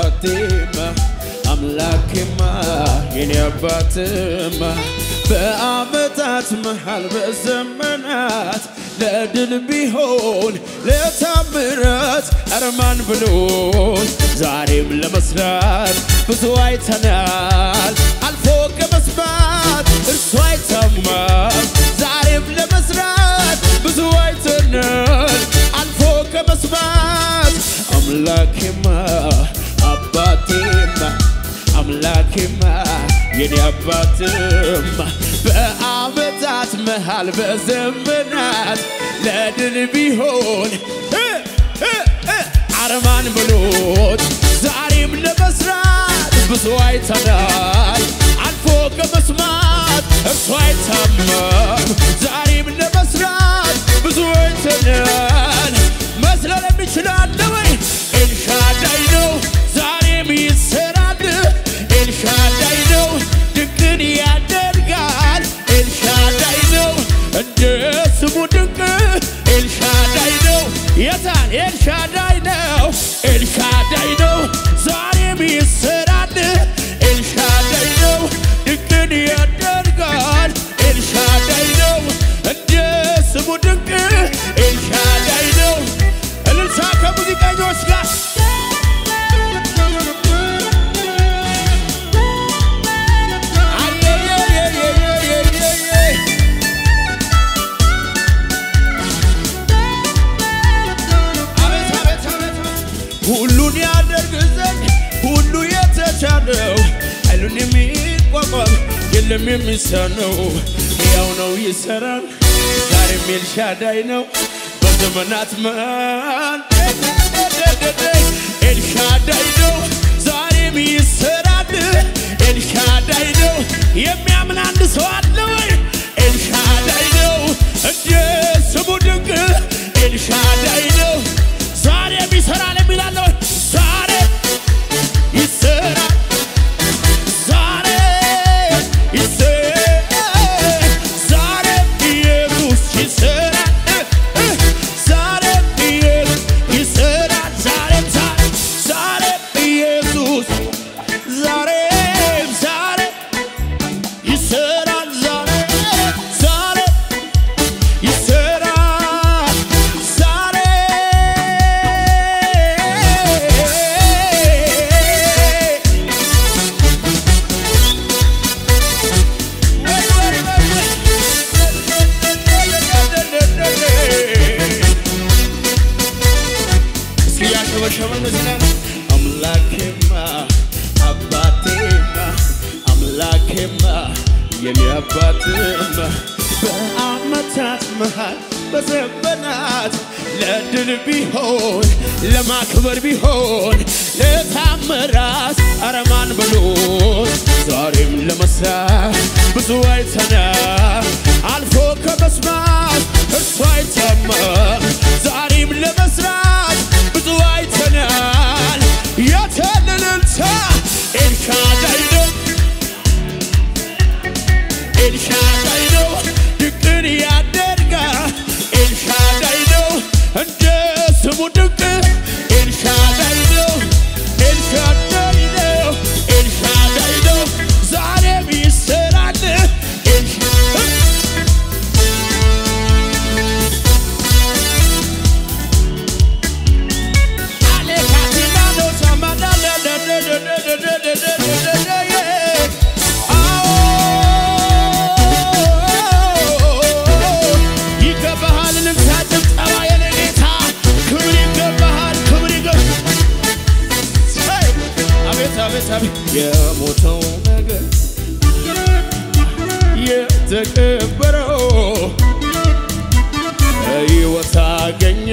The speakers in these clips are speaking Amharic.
አባቴማ አምላኬማ የኔ አባትማ በአመታት መሃል በዘመናት ለድል ቢሆን ለታምራት አርማን ብሎን ዛሬም ለመስራት ብዙ አይተናል አልፎ ከመስማት እርሱ አይሰማም ዛሬም ለመስራት ብዙ አይተናል አልፎ ከመስማት አምላኬማ አባቴማ አምላኬማ የኔ አባትማ በአመታት መሃል በዘመናት ለድል ቢሆን እ እ እ አርማን ብሎት ዛሬም ለመስራት ብዙ አይተናል አልፎ ከመስማት እርሱ አይታመም ዛሬም ለመስራት ብዙ አይተናል መስለል የሚችላለ ወይ ኤልሻዳይ ነው ዛሬም ይሰራል ኤልሻዳይ ነው ድንቅን ያደርጋል ኤልሻዳይ ነው እንደ ስሙ ድንቅ ኤልሻዳይ ነው የታል ኤልሻዳይ ነው ኤልሻዳይ ነው ዛሬም ይሰራል ኤልሻዳይ ነው ድንቅን ያደርጋል ኤልሻዳይ ነው እንደ ስሙ ድንቅ ኤልሻዳይ ነው እልልታ ከሙዚቀኞች ጋር አየየየየየየየ አቤት አቤት አቤት ሁሉን ያደርግ ዘንድ ሁሉ የተቻለው ኃይሉን የሚቋቋም የለም የሚሳነው ሕያው ነው ይሰራል ዛሬም ኤልሻዳይ ነው በዘመናት መሃል ኤልሻዳይ ነው ዛሬም ይሰራል ኤልሻዳይ ነው የሚያምን አንድ ሰው አለ ወይ ኤልሻዳይ ነው እንደ ስሙ ድንቅ ኤልሻዳይ ነው ዛሬም ይሰራል የሚላለ ወይ ዛሬ ይሰራል ዛሬ ይሰራል ዛሬ ኢየሱስ ይሰራል ዛሬ ኢየሱስ ይሰራል ዛሬም ዛሬ ዛሬ ኢየሱስ ዛሬም ዛሬ ይሰራል ዛሬ ዛሬ ይሰራል ዛሬ እስኪ ያሸበሸበ እንደዚህ ነው። አምላኬማ አባቴማ አምላኬማ የኔ አባትማ በአመታት መሃል በዘመናት ለድል ቢሆን ለማክበር ቢሆን ለታምራት አረማን ብሎት ዛሬም ለመስራት ብዙ አይተናል አልፎ ከመስማት እርሱ አይተማም ዛሬም ለመስራት ብዙ አይተናል የተልልልታ ኤልሻዳይ ነው ኤልሻዳይ ነው ድንቅን ያደርጋል ኤልሻዳይ ነው እንደ ስሙ ድንቅ ኤልሻዳይ ነው ኤልሻዳይ ነው ኤልሻዳይ ነው ዛሬም ይሰራል ኤልሻ- ይገባሃል ልልታ ጭብጨባ የኔ ጌታ ክብር ይገባሃል ክብር ይገባሃል አቤት አቤት አቤት የሞተው ነገር የተቀበረው ሕይወት አገኘ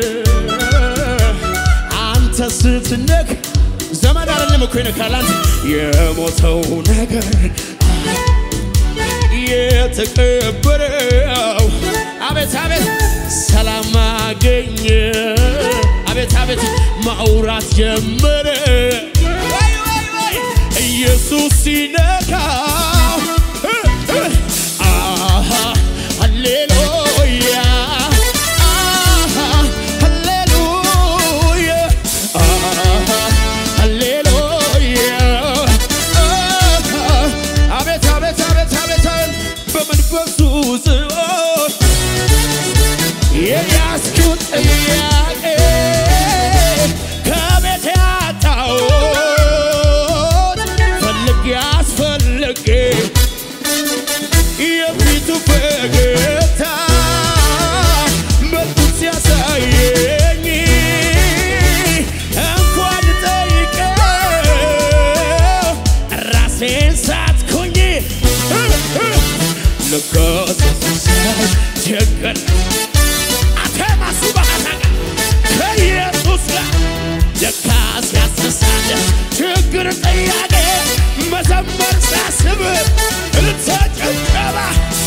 አንተ ስትነክ ዘመድ አይደለም እኮ ይነካል አንተ የሞተው ነገር የተቀበረው አቤት አቤት ሰላም አገኘ አቤት አቤት ማውራት ጀመረ ወይ ወይ ወይ ኢየሱስ ሲነካው እ እ አሃ ሃሌሉያ አሃ ሃሌሉያ አሃ ሃሌሉያ ችግር ጥያቄ መዘመር ሳስብ እልልታ ጭብጨባ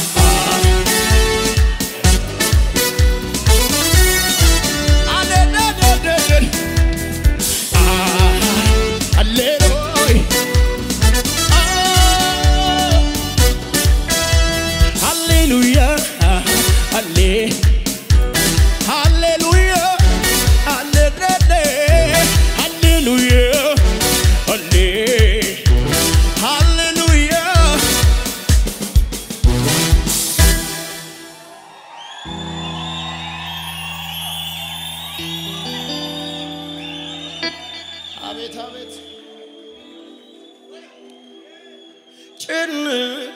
አለለለለለ አሌሉይ ሃሌሉያ ሃሌ ሃሌሉያ ሃሌሌሌ ሃሌሉያ ሃሌ ሃሌሉያ አቤት አቤት ጭንቅ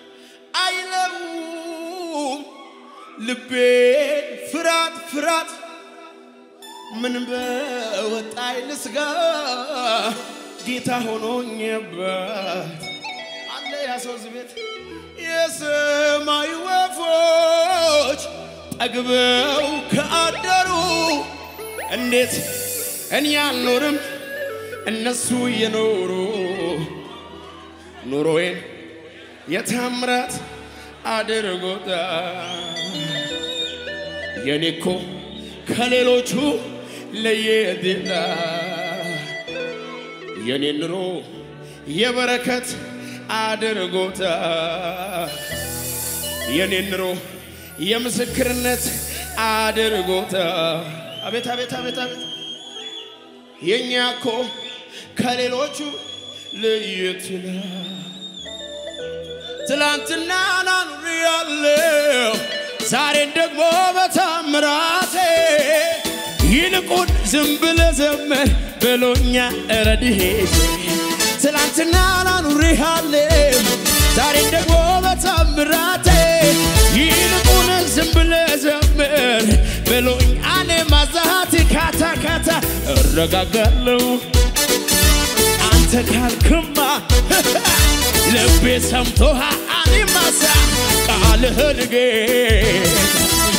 አይለውም ልቤን ፍርሃት ፍርሃት ምን በወጣኝ ልስጋ ጌታ ሆኖኝበት አለ ያ ሰው እዚህ ቤት የሰማይ ወፎች ጠግበው ከአደሩ እንዴት እኔ አልኖርም እነሱ እየኖሩ ኑሮዬን የታምራት አድርጎታል። የኔ እኮ ከሌሎቹ ለየት ይላል። የኔ ኑሮ የበረከት አድርጎታል። የኔ ኑሮ የምስክርነት አድርጎታል። አቤት አቤት አቤት አቤት የእኛ እኮ ከሌሎቹ ለየት ይላል። ትላንትና ናኑር ያለው ዛሬን ደግሞ በታምራቴ ይልቁን ዝም ብለህ ዘመር ብሎኛ ረድኤቴ ትላንትና ናኑር ያለው ዛሬን ደግሞ በታምራቴ ይልቁን ዝም ብለህ ዘመር ብሎኝ አኔ ማዛሃት ካታ ካታ እረጋጋለሁ አንተ ካልክማ ልቤ ሰምቶሃ አኒማሳ ቃልህን ጌታ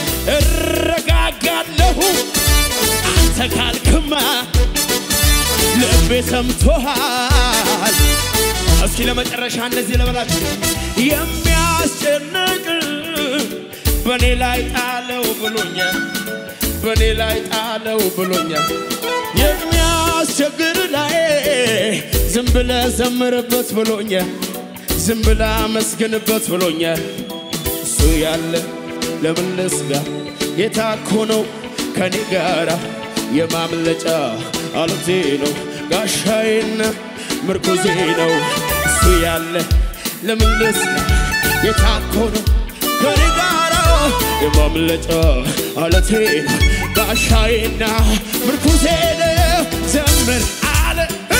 እረጋጋለሁ አንተ ካልክማ ልቤ ሰምቶሃል። እስኪ ለመጨረሻ እነዚህ ለበላችሁ የሚያስጨንቅ በእኔ ላይ ጣለው ብሎኛል፣ በእኔ ላይ ጣለው ብሎኛል። የሚያስቸግር ላይ ዝም ብለ ዘምርበት ብሎኛል፣ ዝም ብለ አመስግንበት ብሎኛል። እሱ ያለ ለምን ልስጋ? ጌታ እኮ ነው ከኔ ጋራ የማምለጫ አለቴ ነው ጋሻዬና ምርኩዜ ነው። እሱ ያለ ለምን ልስጋ? ጌታ እኮ ነው ከኔ ጋራ የማምለጫ አለቴ ነው ጋሻዬና ምርኩዜ ነው። ዘምር አለ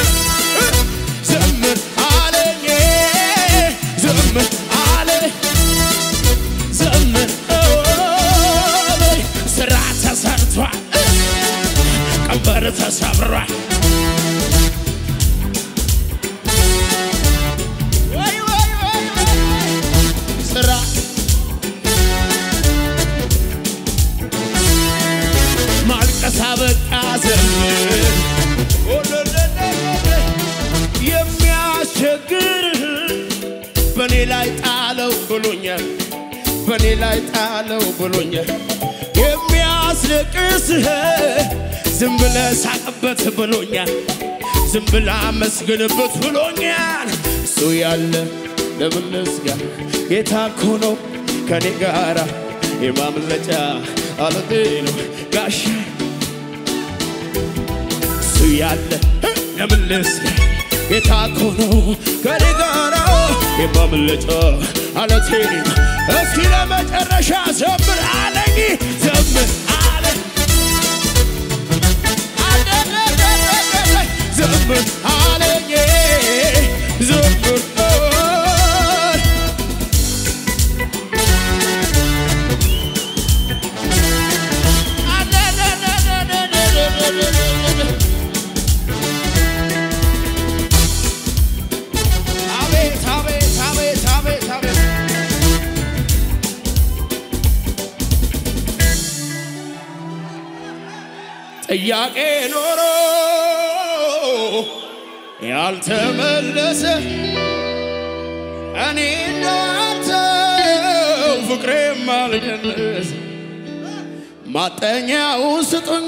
ዘምር አለኝ ዘምር አለ ዘምር አለኝ ስራ ተሰርቷል ቀንበር ተሰብሯል ወይ ወይ ወይ ወይ ስራ ማልቀስ አበቃ ዘምር የሚያስቸግር በእኔ ላይ ጣለው ብሎኛል በእኔ ላይ ጣለው ብሎኛል የሚያስለቅስህ ዝም ብለ ሳቅበት ብሎኛል ዝም ብለ አመስግንበት ብሎኛል እሱ ያለ ለምን ልስጋ ጌታ እኮ ነው ከኔ ጋራ የማምለጫ አለቴ ነው ጋሻ እሱ ያለ ለምን ልስጋ ጌታ እኮ ነው ከኔ ጋራ የማምለጫ አለቴ ነው እስኪ ለመጨረሻ ዘምር አለኝ ዘምር አለ ዘምር አለኝ ዘምር አቤት አቤት አቤት አቤት አቤት ጥያቄ ኖሮ ያልተመለሰ እኔ እንዳንተው ፍቅሬም አልቀነሰ ማጠኛውን ስጡኝ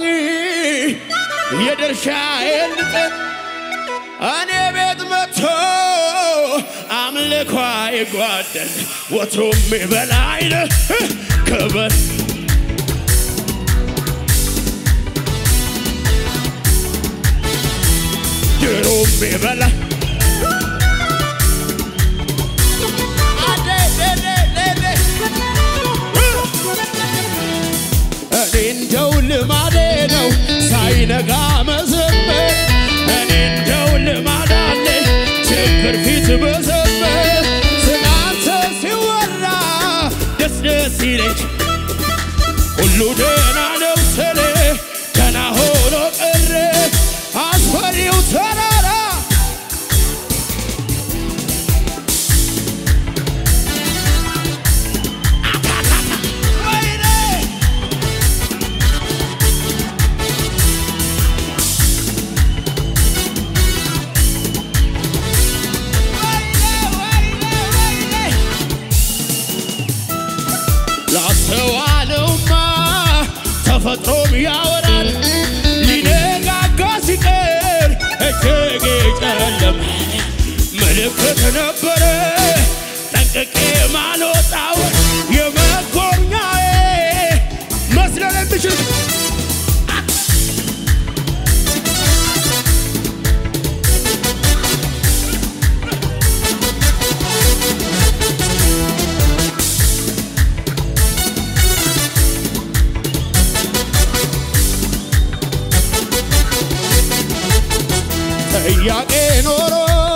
የድርሻዬን ልጠን እኔ ቤት መጥቶ አምልኳ ይጓደል ወትሮም በላይ ክብር ድሮም በላ እኔ እንደው ልማዴ ነው ሳይነጋ መዘመር እኔ እንደው ልማድ አለኝ ችግር ፊት መዘመር ስላንተ ሲወራ ደስ ደስ ይለኝ ሁሉ ደህና ነው ስል ደህና ሆኖ ቀረ አስፈሪው ተራራ ወይኔ ላስተዋለውማ ተፈጥሮም ያወራል ሊነጋጋ ሲቀር እጅግ ጨለመ ምልክት ነበረ ጠንቅቄ ማልወጣው የመጎብኛዬ መስለል የሚችል ጥያቄ ኖሮ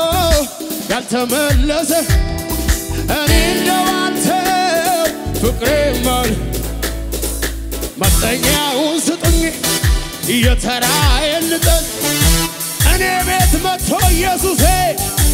ያልተመለሰ እኔ እንደው አንተው ፍቅሬ ማል ማጠኛውን ስጡኝ እየተራዬን ልጠን እኔ ቤት መጥቶ ኢየሱሴ